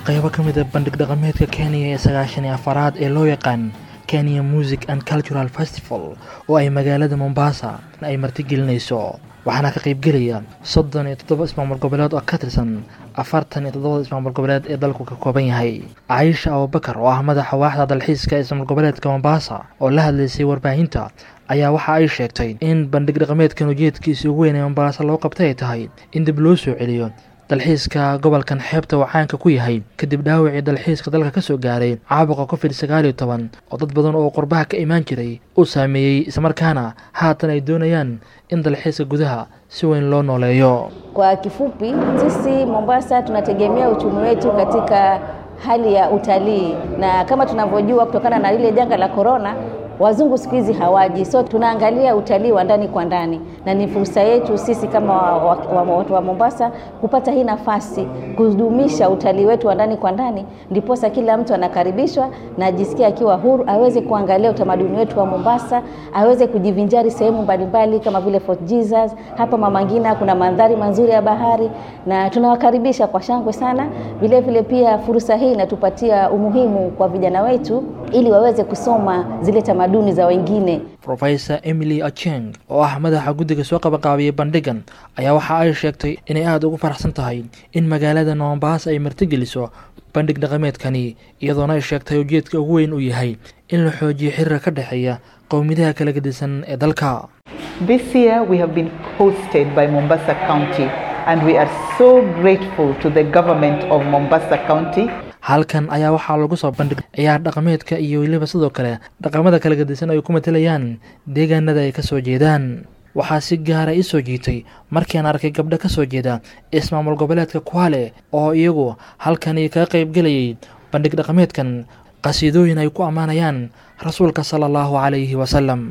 qaybo ka mid a bandhig dhaqameedka kenya ee sagaashan iyo afaraad ee loo yaqaan kenya music and cultural festival oo ay magaalada mombasa ay martigelinayso waxaana ka qaybgelaya soddon iyo toddoba ismaamul goboleed oo ka tirsan afartan iyo toddobada ismaamul goboleed ee dalku ka kooban yahay caisha abubakar oo ah madaxa waaxda dalxiiska ee ismaamul goboleedka mombasa oo la hadlaysay warbaahinta ayaa waxa ay sheegtay in bandhig dhaqameedkan ujeedkiisii ugu weyn ee mombasa loo qabtay ay tahay in dib loo soo celiyo dalxiiska gobolkan xeebta uu caanka ku yahay kadib dhaawacii dalxiiska dalka ka soo gaaray caabuqa covid sagaal iyo toban oo dad badan oo qurbaha ka imaan jiray uu saameeyey islamarkaana haatan ay doonayaan in dalxiiska gudaha si weyn loo nooleeyo Kwa kifupi, sisi Mombasa tunategemea uchumi wetu katika hali ya utalii, na kama tunavyojua kutokana na lile janga la korona, wazungu siku hizi hawaji, so tunaangalia utalii wa ndani kwa ndani, na ni fursa yetu sisi kama watu wa, wa, wa, wa Mombasa kupata hii nafasi kudumisha utalii wetu wa ndani kwa ndani, ndiposa kila mtu anakaribishwa na ajisikia akiwa huru, aweze kuangalia utamaduni wetu wa Mombasa, aweze kujivinjari sehemu mbalimbali kama vile Fort Jesus. Hapa Mama Ngina kuna mandhari mazuri ya bahari, na tunawakaribisha kwa shangwe sana. Vile vile pia fursa hii inatupatia umuhimu kwa vijana wetu ili waweze kusoma zile tamaduni za wengine. rofesor emily acheng oo ah madaxa guddiga soo qabanqaabiyey bandhigan ayaa waxa ay sheegtay inay aada ugu faraxsan tahay in magaalada mombasa ay martigeliso bandhig dhaqameedkani iyadoona ay sheegtay ujeedka ugu weyn uu yahay in la xoojiyo xiriir ka dhexeeya qowmiyadaha kala gedisan ee dalka This year we have been hosted by Mombasa County and we are so grateful to the government of Mombasa County halkan ayaa waxaa lagu soo bandhigay ciyaar dhaqameedka iyo weliba sidoo kale dhaqamada kala gedisan ay ku matelayaan deegaanada ay ka soo jeedaan waxaa si gaara ii soo jiitay markiiaan arkay gabdho ka soo jeeda ismaamul goboleedka kwale oo iyagu halkani kaga qaybgelayay bandhig dhaqameedkan qasiidooyin ay ku ammaanayaan rasuulka sala allahu calayhi wasalam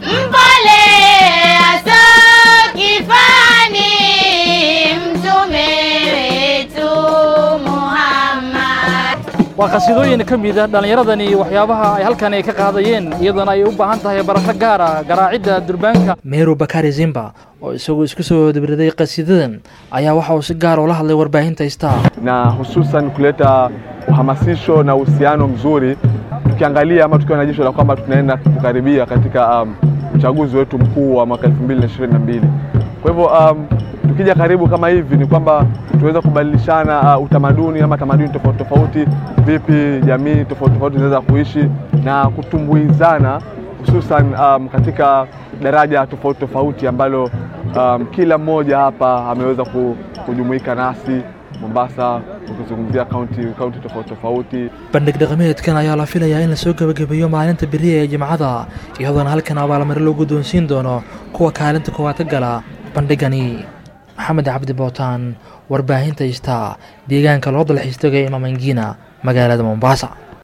Mpole asokifani mtume wetu Muhammad. waa qasiidooyin ka mida dhallinyaradani waxyaabaha ay halkan ay ka qaadayeen iyadoona ay u baahan tahay barasho gaara garaacidda durbaanka meru bakari zimba oo isagu isku soo dabriday qasiidadan ayaa waxa uu si gaar ula hadlay warbaahinta star na hususan kuleta uhamasisho na uhusiano mzuri tukiangalia ama tukiwa na jicho la kwamba tunaenda kukaribia katika um, uchaguzi wetu mkuu wa mwaka 2022. Kwa hivyo um, tukija karibu kama hivi ni kwamba tuweza kubadilishana uh, utamaduni ama tamaduni tofauti tofauti, vipi jamii tofauti tofauti zinaweza kuishi na kutumbuizana hususan um, katika daraja tofauti tofauti ambalo um, kila mmoja hapa ameweza ku- kujumuika nasi Mombasa, ukizungumzia kaunti kaunti tofauti tofauti. bandhig dhaqameedkan ayaa la filayaa in lasoo gebagabeeyo maalinta beriya ee jimcada iyadoona halkan abaalmari loo guddoonsiin doono kuwa kaalinta koowaad ka gala bandhigani maxamed cabdi bootaan warbaahinta star deegaanka loo dalxiis tegay imamangina magaalada mombasa